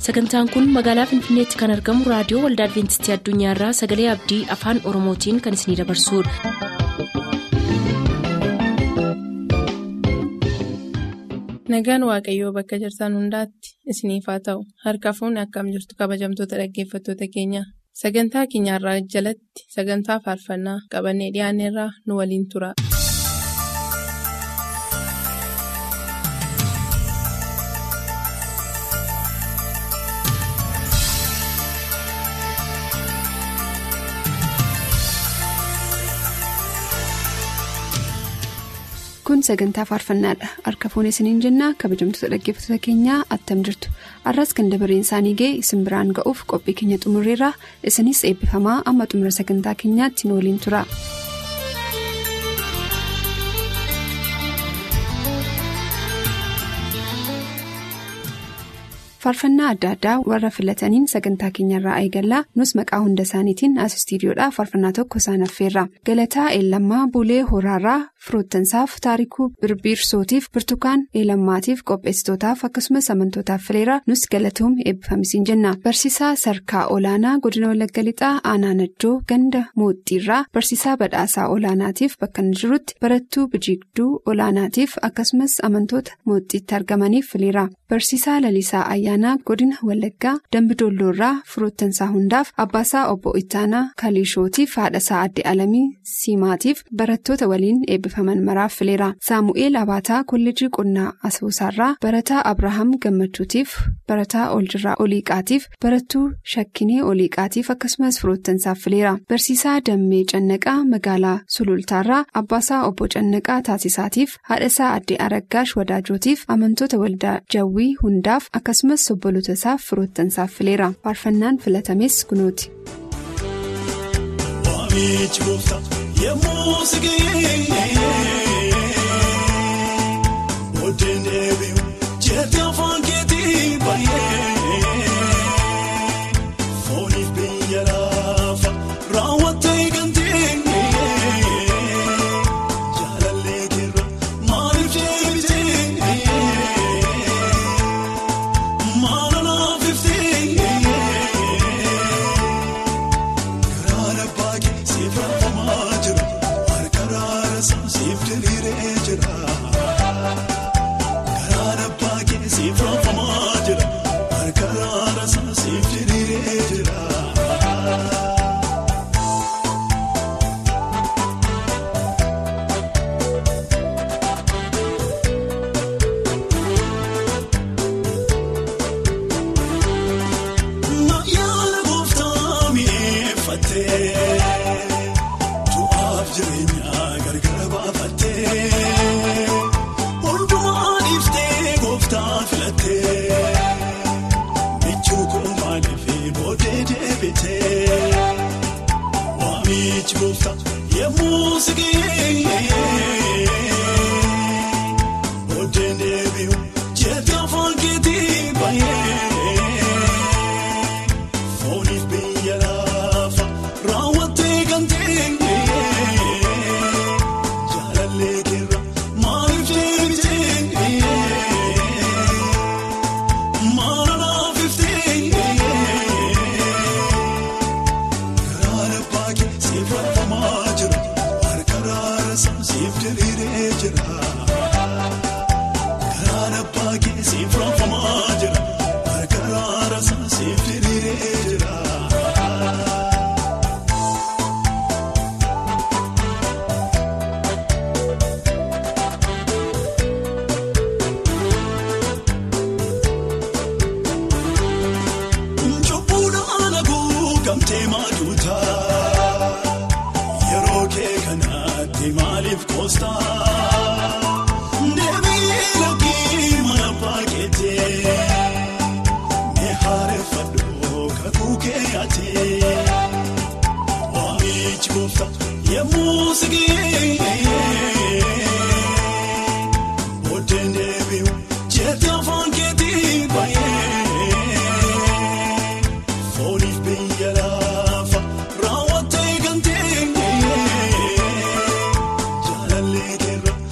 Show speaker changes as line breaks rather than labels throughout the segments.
sagantaan kun magaalaa finfinneetti kan argamu raadiyoo waldaa adventistii addunyaarraa sagalee abdii afaan oromootiin kan isinidabarsudha.
nagaan waaqayyoo bakka jirtan hundaatti isiniif haa ta'u harka fuunni akkam jirtu kabajamtoota dhaggeeffattoota keenya sagantaa keenyarraa jalatti sagantaa faarfannaa qabannee dhiyaanneerraa nu waliin tura.
kun sagantaa faarfannaadha harka fuun isiniin jennaa kabajamtoota dhaggeeffattoota keenyaa attam jirtu arras kan dabareen isaanii ga'e isin biraan ga'uuf qophii keenya xumurreerra isinis eebbifamaa amma xumura sagantaa keenyaatti nu waliin tura. faarfannaa adda addaa warra filataniin sagantaa keenyarraa eegallaa nus maqaa hunda isaaniitiin as istiidiyoodhaa faarfannaa tokko isaan affeerra galataa eelammaa bulee horaarraa firoottansaaf taarikuu birbirsootiif birtukaan eelammaatiif qopheessitootaaf akkasumas amantootaaf fileera nus galatoom eebbifamisiin jenna barsiisaa sarkaa olaanaa godina walagga lixaa aanaa najjoo ganda mooxxiirraa barsiisaa badhaasaa olaanaatiif bakka inni jirutti barattuu bijiigduu olaanaatiif akkasumas amantoota mooxxiitti argamaniif fileera barsiisaa lalisaa ayyaanaa godina wallaggaa dambidoolloorraa firoottansaa hundaaf abbaasaa obbo ittaanaa kaliishootiif haadhasaa adde alamii siimaatiif barattoota waliin eebbifaman maraaf fileera saamu'eel abaataa kolleejii qonnaa asoosaarraa barataa abrahaam gammachuutiif barataa oljirraa oliiqaatiif barattuu shakkinee oliiqaatiif akkasumas firoottansaaf fileera barsiisaa dammee cannaqaa magaalaa sulultaarraa abbaasaa obbo cannaqaa taasisaatiif haadhasaa adde araggaash wadaajotiif amantoota waldaa jawwii hundaaf akkasumas obboloota isaaf firoottansaaf fileera faarfannaan filatames kunuuti.
Jaalallee keerra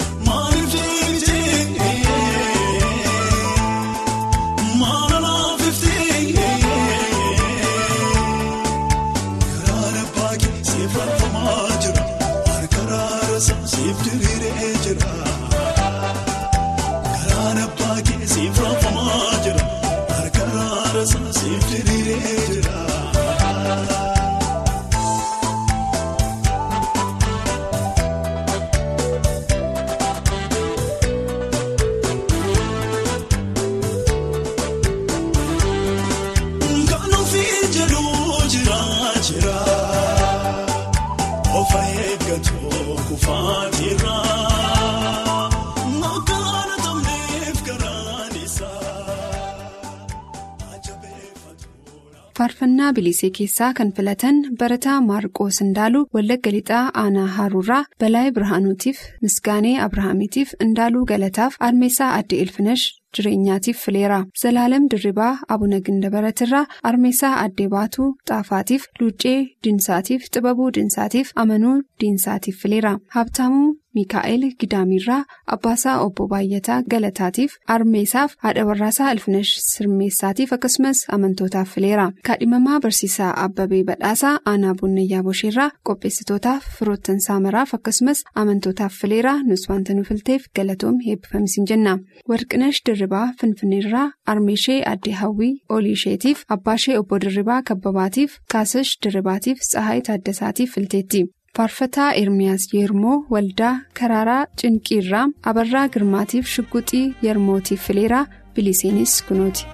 faarfannaa bilisee keessaa kan filatan barataa maarqoos indaaluu wallagga lixaa aanaa haaruurraa balaayee birhaanuutiif misgaanee abrahaamiitiif indaaluu galataaf armeessaa addee ilfinash jireenyaatiif fileera zalaalam dirribaa abuna gindabaratirraa armeessaa addee baatuu xaafaatiif luuccee diinsaatiif xibabuu diinsaatiif amanuu diinsaatiif fileera habtaamuu miikaa'el gidaamirraa abbaasaa obbo baay'ataa galataatiif armeessaaf haadha warraasaa ilfinash sirmeessaatiif akkasumas amantootaaf fileera kaadhimamaa barsiisaa abbabee badhaasaa aanaa bunnayyaa bosheerraa qopheessitootaaf firoottansaa maraaf akkasumas amantootaaf fileera nus wanta nu filteef galatoom heebbifamisiin jenna warqinash dirribaa finfinneerraa armeeshee addee hawwii oliisheetiif abbaashee obbo dirribaa kabbabaatiif kaasash dirribaatiif tsahaayii taaddasaatiif filteetti. faarfataa ermiyaas yermoo waldaa karaaraa cinqiirraa abarraa girmaatiif shugguxii yermootiif fileeraa biliseenis kunooti.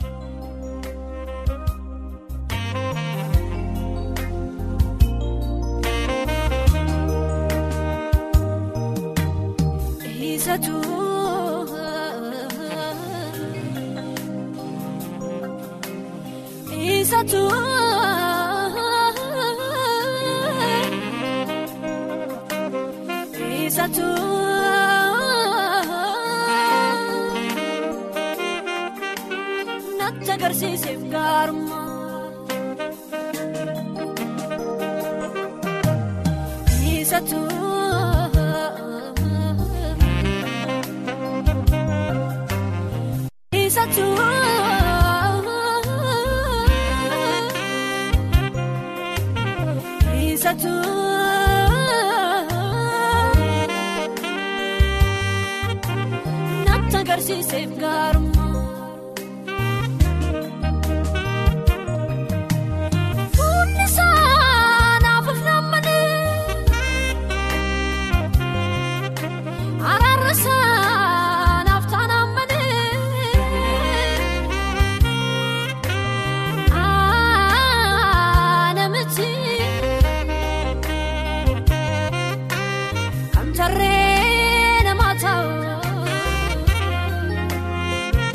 Natti agarsiiseef gaarummaa Isatu Isatu Isatu Natti agarsiiseef gaarummaa. Fuulli isaa naaf of nammanii araarri isaa naaf taanammanii namichi kan tarree namaa ta'u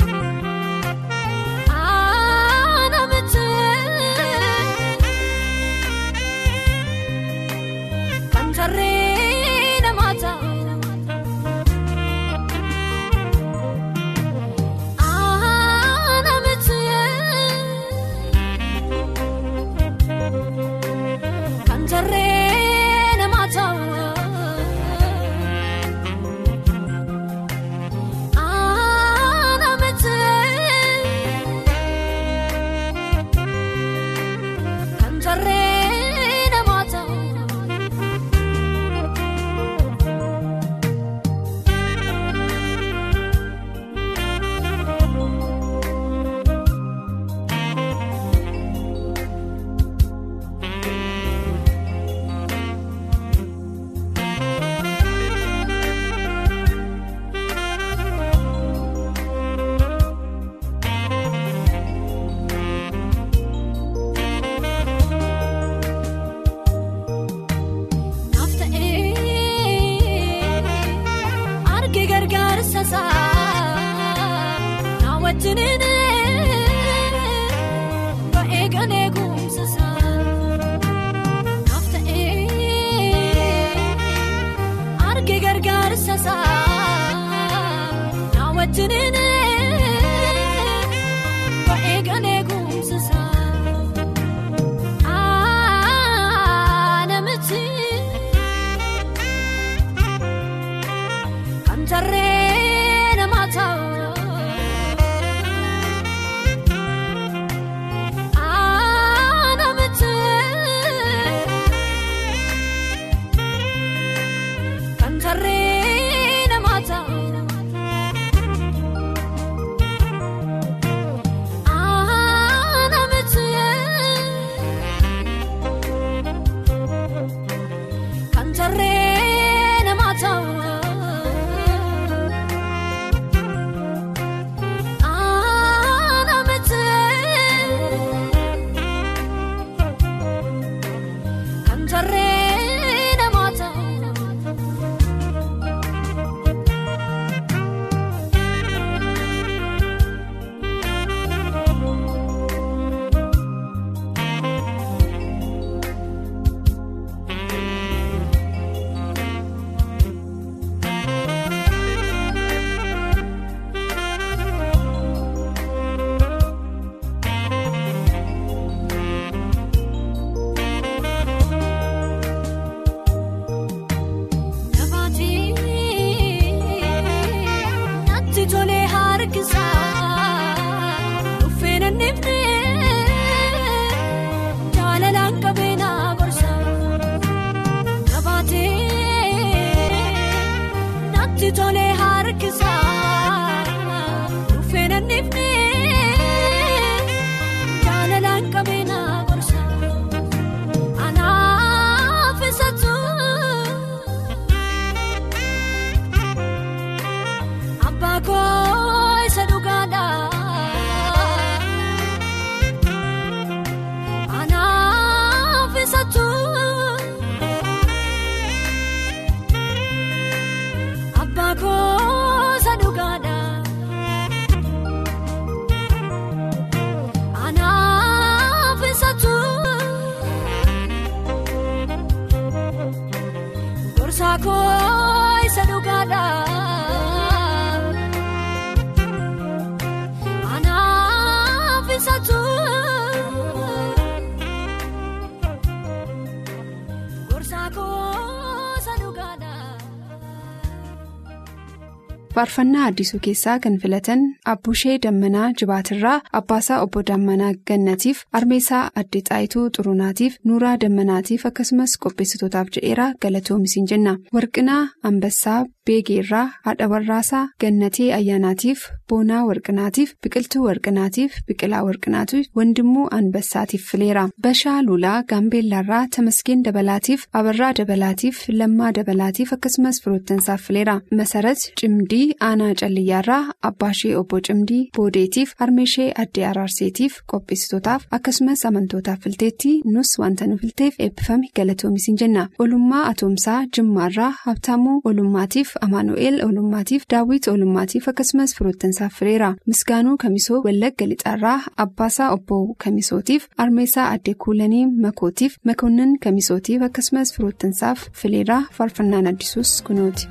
faarfannaa addisuu keessaa kan filatan abbushee dammanaa jibaatirraa abbaasaa obbo dammanaa gannatiif armeesaa addee xaayituu xurunaatiif nuuraa dammanaatiif akkasumas qopheessitootaaf jedheeraa galatoomisiin jenna warqinaa ambassaa beegeerraa haadha warraasaa gannatee ayyaanaatiif boonaa warqinaatiif biqiltuu warqinaatiif biqilaa warqinaatiif wandimmoo anbassaatiif fileera bashaa lulaa gaambeellaarraa tamasgeen dabalaatiif abarraa dabalaatiif lammaa dabalaatiif akkasumas firoottansaaf fileera masarat cimdii aanaa calliyyaarraa abbaashee obbo cimdii boodeetiif harmeeshee addee araarseetiif qopheessitootaaf akkasumas amantootaaf filteetti nus wanta nu filteef eebbifame galatoomisiin jenna olummaa atoomsaa jimmaarraa habtaamuu olummaatiif amaanu'eel olummaatiif daawwit olummaatiif akkasumas firoottansaaf fileera misgaanuu kamisoo wallagga lixaarraa abbaasaa obbo kamisootiif armeesaa addee kuulanii makootiif makoonnan kamisootiif akkasumas firoottansaaf fileera faarfannaan addisuus kunuuti.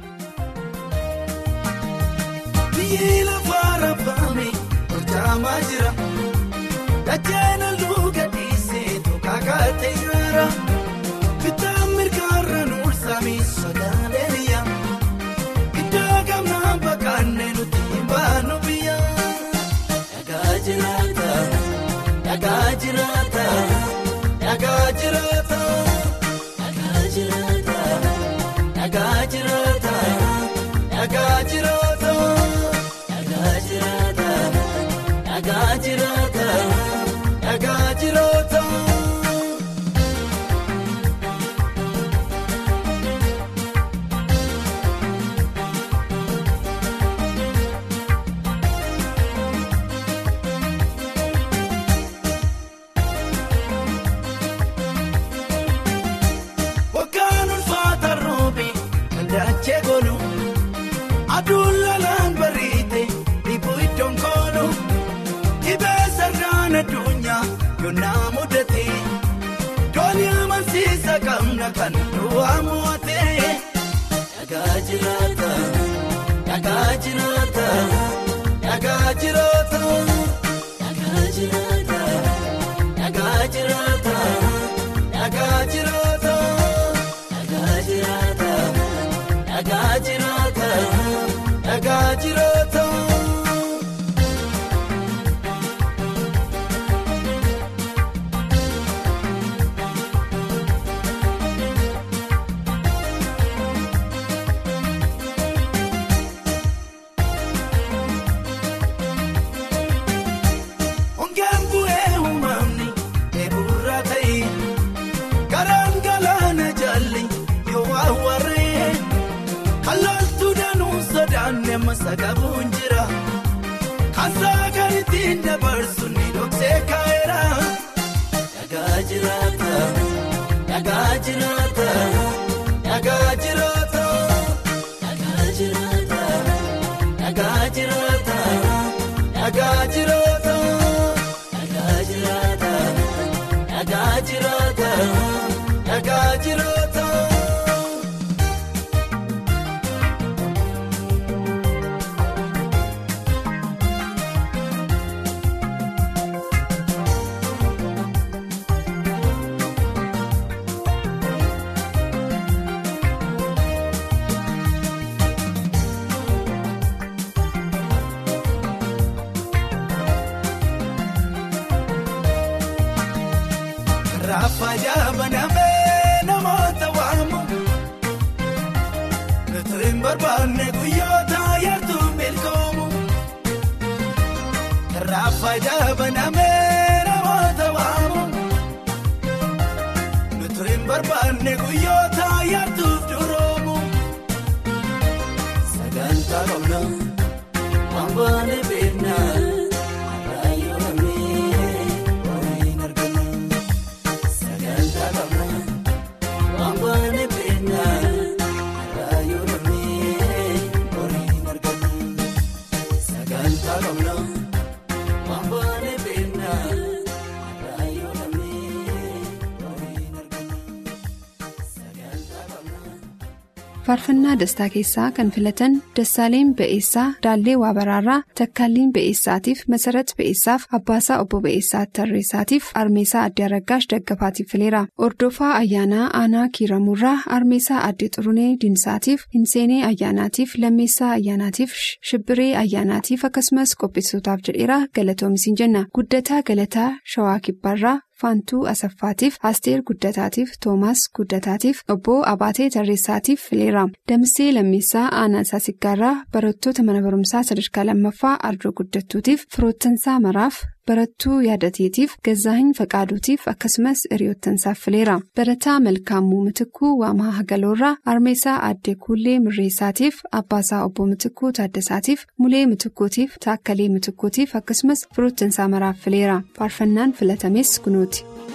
Biyyi lafaa raafame hojjaamaa jira. Dacheen halluu gadhiisee tokko kaatee jira. Bitaan mirgaarra nuulsame sodaalee biyya. Iddoo gamnaan bakkaannee nuti hin baanu biyya. Dhagaa jiraata, dhagaa jiraata, dhagaa jiraata. Dhagaa jiraata, dhagaa jiraata, dhagaa jiraata. Dhagaa jiraata, dhagaa jiraata, dhagaa jiraata. Waggaan ulfaata roobe kan daachee goonu aduun lalaan bariite dhiibuu iddoon koolu dhibee sararaan addunyaa yoonaa mudate doonii amansiisa qabna kan du'aa mo'ate. Dhagaa jiraata, dhagaa jiraata, dhagaa jiraata. Dhagaa jiraata, dhagaa jiraata, dhagaa jiraata. Dhagaa jiraata, dhagaa jiraata, dhagaa jiraata. Ongeen bu'ee uumamni eeburraa ta'e karaan galaana jalli yoo awwaaree kalaaltuu danuu sodaanne masa qabuun jira kansaa kan ittiin dabarsu ni dhoksee kaa'eera. Dhagaa jiraata, dhagaa jiraata, dhagaa jiraata. Dhagaa jiraata, dhagaa jiraata, dhagaa jiraata. Dhagaa jiraata, dhagaa jiraata, dhagaa jiraata. Raaffaajaa banamee namoota waamu nuti hin barbaanne guyyoota yartuu milkoomu. Raaffaajaa banamee namoota waamu nuti hin barbaanne guyyoota yartuuf duroomu. Sagantaa qabna waan baane beekna raayyoo namni waliin argina. Sagantaa qabna waan baane beekna raayyoo namni waliin argina. Sagantaa qabna waan baane beekna raayyoo namni waliin argina. Sagantaa qabna
faarfannaa dastaa keessaa kan filatan dassaaleen ba'eessaa daallee waabaraarraa takkaalliin ba'eessaatiif masarat ba'eessaaf abbaasaa obbo ba'eessaa tarreessaatiif armeesaa addee aragaash daggafaatiif fileera ordofaa ayyaanaa aanaa kiiramuurraa armeesaa addee xurunee dinsaatiif hinseenee ayyaanaatiif lammeessaa ayyaanaatiif shibbiree ayyaanaatiif akkasumas qopheessootaaf jedheera galatoomisin jenna guddataa galataa shawaa kibbaarraa. faantuu asaffaatiif asteer guddataatiif toomaas guddataatiif obbo abaatee tarreessaatiif fileera damsee lammeessaa aanaa saasiggaarraa barattoota mana barumsaa sadarkaa lammaffaa ardoo guddattuutiif firoottansaa maraaf barattuu yaadateetiif gazaahin faqaaduutiif akkasumas hiriyoottansaaf fileera barataa malkaamuu mitikuu waamaa hagaloorraa armeesaa addee kuullee mirreessaatiif abbaasaa obbo mitikuu taaddasaatiif mulee mitikkuutiif taakkalee mitikkuutiif akkasumas firoottansaa maraaf fileera faarfannaan filatames kunuuti.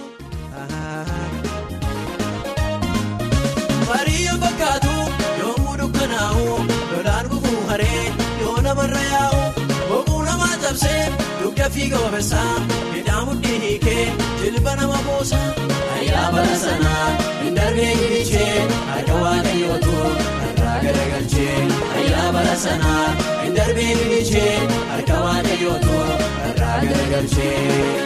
Baadiyyaa fakkaatu yommuu dukkanaa'u lolaan gufuu haree yoo namarra yaa'u boquu namaa cabsee dugda fiiga wabeessaa midhaan mudhii hiikee jilba nama boosa ayyaa bara sanaa hin darbee gilichee harka waaqayyootu irraa garagalchee ayyaa bara sanaa hin darbee gilichee harka waaqayyootu irraa garagalchee.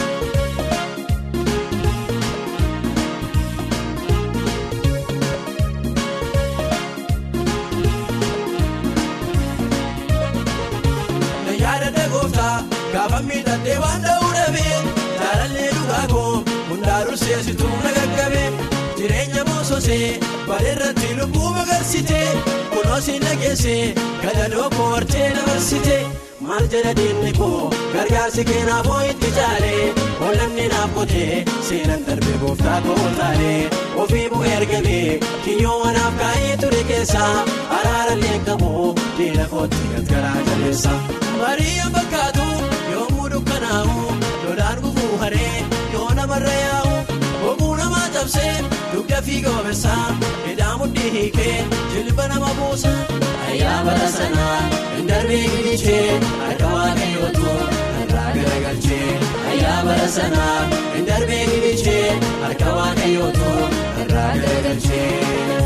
yaadadha gooftaa gaafa miidhagdee waan dha'uu dhabee jaalallee dhugaa koo hundaa durseessituu na gaggabee jireenya boososee bareerratti lubbuu magarsitee kunuunsi nageessee gadadoo koo hortee dabarsitee maal jedha diinni koo gargaarsi keenaaf itti caalee oollanni naaf qotee seenan darbee gooftaa koo taalee ofii bu'ee ergamee kiyyoo wanaaf kaa'ee ture keessaa araarallee qabu diina kootti gargaaraa jabeessa. Baadiyyaa fakkaatu yommuu dukkanaa'u lolaan gufuu haree yoo namarra yaa'u boquu namaa cabsee dugda fiiga wabeessaa midhaan mudhii hiikee jilba nama buusa ayyaa bara sanaa hin darbee gilichee harka waaqayyootu irraa garagalchee ayyaa bara sanaa hin darbee gilichee harka waaqayyootu irraa garagalchee.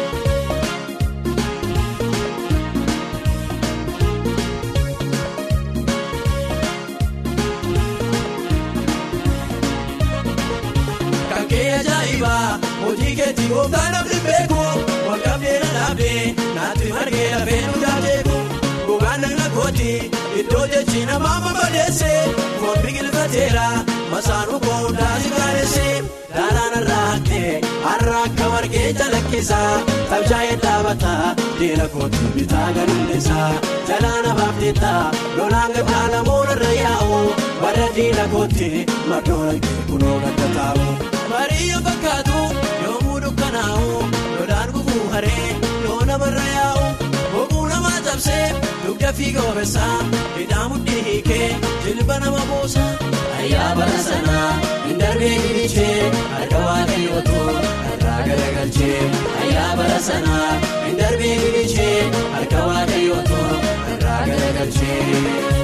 hojii keetii gooftaa namni beeku walqabdee na dhaabdee naatti margee lafee nu jaajeeku gogaan nagna kooti iddoo jechi namaa mabadeesse foon biqilfateera masaanuu koo hundaasi gaadesse daaraan irraa haqqee har'a akka margee calaqqisaa tabshaa'ee dhaabataa diina kooti bitaa gadulleessaa jalaana baafteetta lolaan gaddaa namoota irra yaa'u bara diina kooti maddoon kee kunoo gadda taa'u. Baadiyyaa fakkaatu yommuu dukkanaa'u lolaan gufuu haree yoo namarra yaa'u boquu namaa cabsee dugda fiiga wabeessaa midhaan mudhii hiikee jilba nama boosa ayyaa bara sanaa hin darbee gilichee harka waaqayyootu irraa garagalchee ayyaa bara sanaa hin darbee gilichee harka waaqayyootu irraa garagalchee.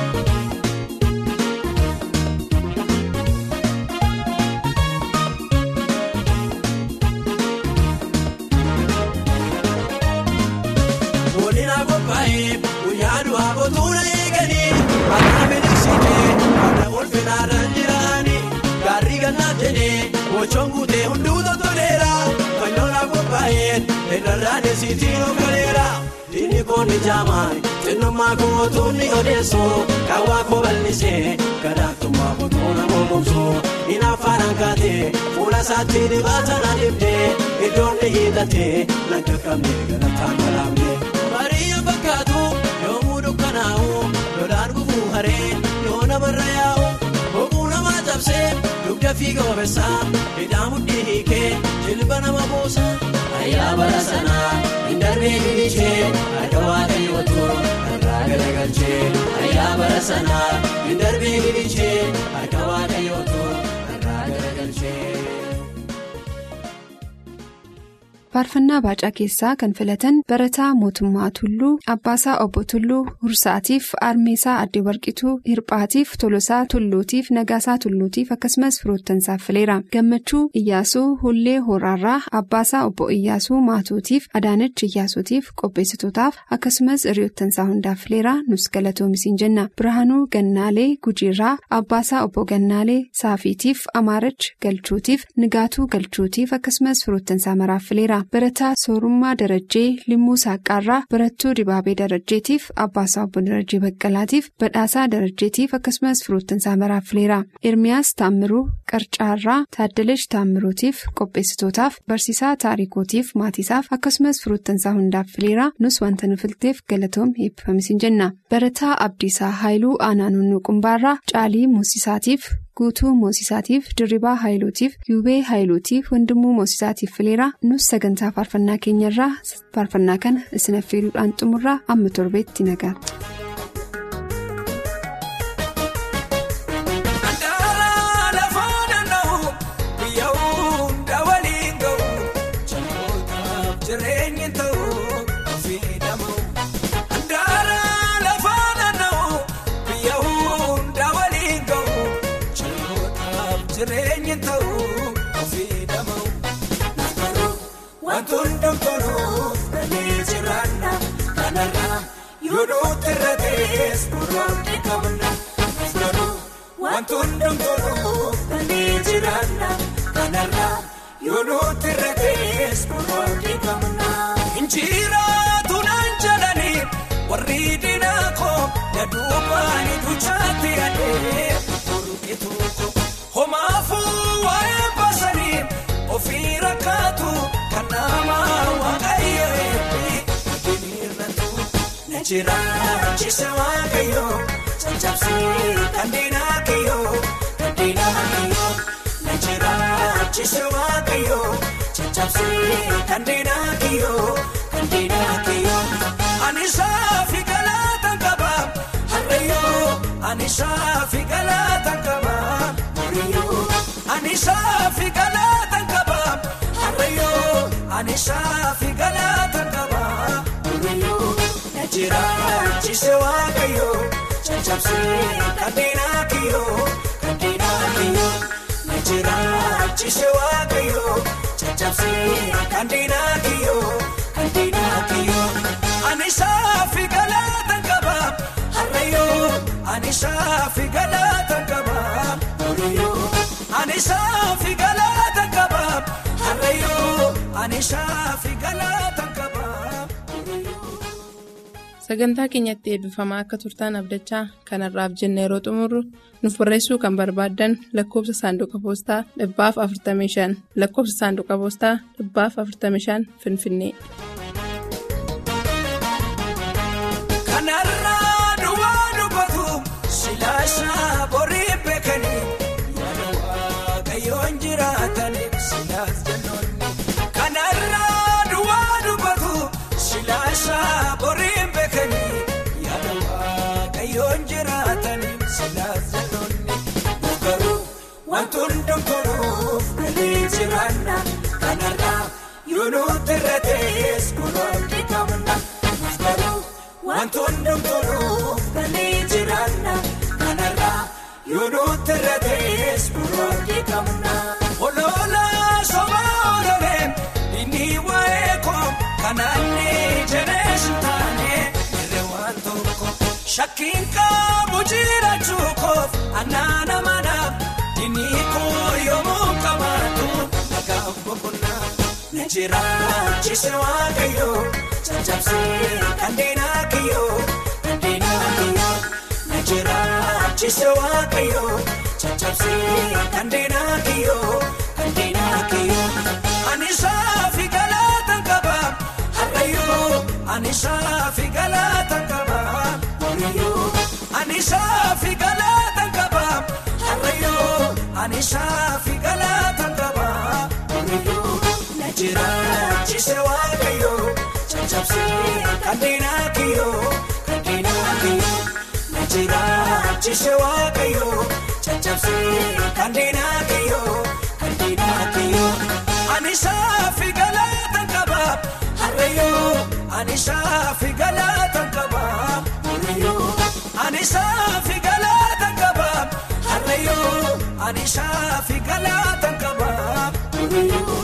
guyyaa du'aa kootuuna eeganii akka miliksitee akka ulfinaarraan jiraanii gaarrii gannaaf jedhee gochoon guutee hunduu toleera fanyoolaa qophaa'een irrarraan esiitiin of galeera diinni koonni jaamaan xinnummaa kootuun ni odeessu kaawwaa koo bal'isee gadaaktummaa kootuuna moomomsu inni afaan kaatee fuula isaatti dibaata na dibdee iddoon ni hiixatee nagga qabnee galataan galaamnee. Baadiyyaa fakkaatu yommuu dukkanaa'u lolaan gufuu haree yoo namarra yaa'u boquu namaa cabsee dugda fiiga wabeessaa midhaan mudhii hiikee jilba nama buusa ayyaa bara sanaa hin darbee gilichee harka waaqayyootu irraa garagalchee ayyaa bara sanaa hin darbee gilichee harka waaqayyootu irraa garagalchee.
faarfannaa baacaa keessaa kan filatan barataa mootummaa tulluu abbaasaa obbo tulluu hursaatiif armeesaa addee warqituu hirphaatiif tolosaa tulluutiif nagaasaa tulluutiif akkasumas firoottansaaf fileera gammachuu iyyaasuu hullee horaarraa abbaasaa obbo iyyaasuu maatuutiif adaanach iyyaasuutiif qopheessitootaaf akkasumas hiriyoottansaa hundaaf fileera nus galatoomisiin jenna birhaanuu gannaalee gujiirraa abbaasaa obbo gannaalee saafiitiif amaarach galchuutiif nigaatuu galchuutiif akkasumas firoottansaa maraaf fileera barataa soorummaa darajjee limmuu saaqaarraa barattuu dibaabee darajjeetiif abbaasaa obbo darajjee baqqalaatiif badhaasaa darajjeetiif akkasumas firoottansaa maraaf fileera ermiyaas taammiruu qarcaarraa taaddalash taammiruutiif qopheessitootaaf barsiisaa taarikootiif maatiisaaf akkasumas firoottansaa hundaaf fileera nus wanta nu filteef galatoom eebbifamisiin jenna barataa abdiisaa haayiluu aanaanunnuu qumbaarraa caalii muusisaatiif guutuu moosisaatiif dirribaa haayiluutiif yuubee haayiluutiif wandimuu moosisaatiif fileera nus sagantaa faarfannaa keenyarraa faarfannaa kana isin affeeruudhaan xumurraa amma torbeetti nagaatti.
Jireenyi ta'uu ofii dhama'u nafaroo wantoonni dhomtoluu dalee jiraanna kanarraa yoo duuti irra ta'es muraasni qabna nafaroo wantoonni dhomtoluu dalee jiraanna kanarraa yoo duuti irra ta'es muraasni qabna. Injiraatu naan jedhanii warri diinaa koo na duubaani duchaatti adee burqituu koo. Homaafuu waa'ee baasanii ofii rakkaatu kan nama waaqayyo eebbi adeemirratu na jiraachise waaqayyo caccabsee kan diinaa kiyyoo kan diinaa kiyyoo na jiraachise waaqayyo caccabsee kan diinaa kiyyoo kan diinaa kiyyoo ani saafi galaataan qaba harreeyoo ani saafi galaataan qaba. Ani saafi galaataan qaba harreeyoo ani saafi galaataan qaba harreeyoo na jiraachise waaqayyoo caccabsee kan diinaa kiyyoo kan diinaa kiyyoo na jiraachise waaqayyoo caccabsee kan diinaa kiyyoo kan diinaa kiyyoo ani saafi galaataan qaba harreeyoo ani saafi galaataan qaba harreeyoo. Ani saafi galaataan qaba harreeyoo ani saafi galaataan qaba.
Sagantaa keenyatti eebbifamaa akka turtaan abdachaa kanarraaf jenna yeroo xumurru nuuf barreessuu kan barbaaddan lakkoofsa saanduqa poostaa dhibbaaf 45 lakkoofsa saanduqa poostaa dhibbaaf 45 Finfinnee.
Kanarraa duwwaa dubbatu silaasaa borii beekanii. Waaqayyoon jiraataniif silaas jennoonni kanarraa duwwaa dubbatu silaasaa boriin beekanii yaada waaqayyoon jiraataniif silaas jennoonni garuu wantoonni dhomtoluuf galee jiraanna kanarraa yoo nuti irra ta'es kunuunti qabna garuu wantoonni dhomtoluuf galee jiraanna kanarraa. Yoonuutti irra ta'es burooti qabna. Ololaa sobaa ololeen inni waa'ee koo kanaannee jedhee taane irree waan tokko shakkiin qabu jiraachuu koof annaana manaaf inni koo yommuu qabaatu nagaaf boqonnaa. Na jiraachise waaqayyoo caccabsee kan diinaa kiyyoo kan diinaa kiyyoo na jiraachise waaqayyoo caccabsee kan diinaa kiyyoo kan diinaa kiyyoo ani saafi galaataan qaba harreeyoo ani saafi galaataan qaba harreeyoo ani saafi galaataan qaba harreeyoo ani saafi galaataan qaba harreeyoo. Jiraachise waaqayyoo caccabsee kan diinaa kiyyoo kan diinaa kiyyoo na jiraachise waaqayyoo caccabsee kan diinaa kiyyoo kan diinaa kiyyoo ani saafi galaataan qaba. Anisaafi galaata qaba Harreeyoo Anisaafi galaata qaba Harreeyoo Anisaafi galaata qaba Harreeyoo.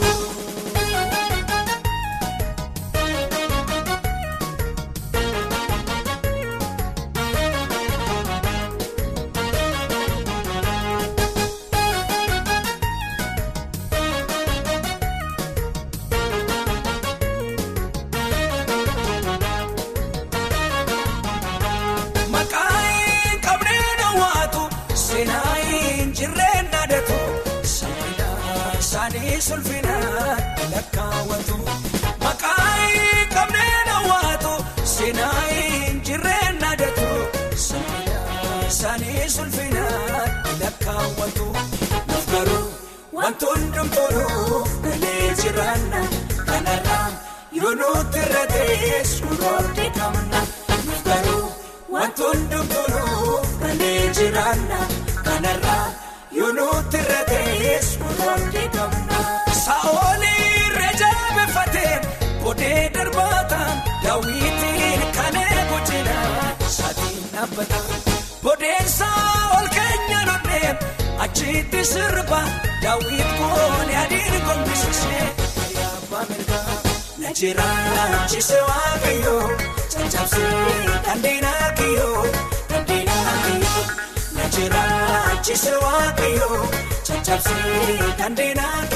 Maqaan qabneen hawwaatu seenaayin jirreen naadatu salphina isaanii sulphina lakkaawwatu. Maqaan qabneen hawwaatu seenaayin jirreen naadatu salphina isaanii sulphina lakkaawwatu. Nuuf garuu wantoonni hundumtuunuuf galee jiraanna kanarraa yoo nuti irra ta'e suuraa qabna. Nuuf garuu. Wantoonni hundumtuunuuf galee jiraanna kanarraa yoo nuti irra ta'es muraasni qabna. Saa'olii reejaabeeffatee bodee darbaataan daawwitiin kan eegu jira saatiin dhaabbata. Bodeensaa ol keenya nonnee achitti sirba daawwit koone adiin gombisisee yaabaa mirgaa. Najjiraachiise waaqayyoo caccabsee dandeenya kiyyoo dandeenya kiyyoo. Najjiraachiise waaqayyoo caccabsee dandeenya